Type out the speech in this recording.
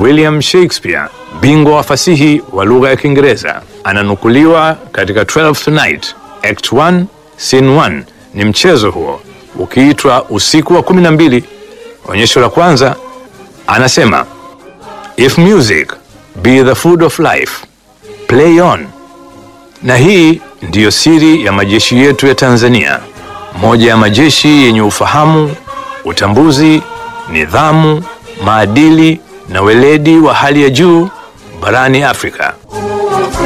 William Shakespeare, bingwa wa fasihi wa lugha ya Kiingereza, ananukuliwa katika Twelfth Night, Act 1, Scene 1. Ni mchezo huo ukiitwa Usiku wa kumi na mbili. Onyesho la kwanza anasema, if music be the food of life play on. Na hii ndiyo siri ya majeshi yetu ya Tanzania, moja ya majeshi yenye ufahamu, utambuzi, nidhamu, maadili na weledi wa hali ya juu barani Afrika.